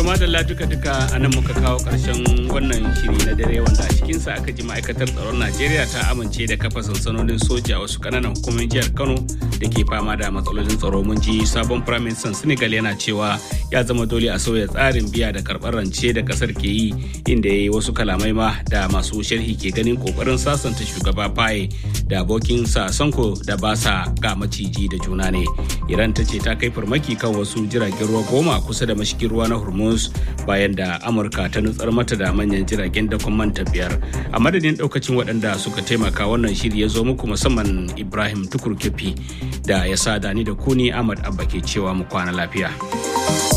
madalla duka-duka a nan muka kawo ƙarshen wannan shiri na dare wanda a cikinsa aka ji ma'aikatar tsaron najeriya ta amince da kafa sansanonin soja a wasu ƙananan hukumomin jihar kano da ke fama da matsalolin tsaro mun ji sabon firaministan senegal yana cewa ya zama dole a sauya tsarin biya da karɓar rance da ƙasar ke yi inda ya yi wasu kalamai ma da masu sharhi ke ganin ƙoƙarin sasanta shugaba faye da abokinsa sanko da ba sa ga maciji da juna ne iran ta ce ta kai farmaki kan wasu jiragen ruwa goma kusa da mashigin ruwa na hormuz bayan da amurka ta nutsar mata da manyan jiragen dakon manta biyar a madadin daukacin waɗanda suka taimaka wannan shiri ya zo muku musamman ibrahim tukur kefi da ya sa dani da kuni ahmad abba ke cewa mu kwana lafiya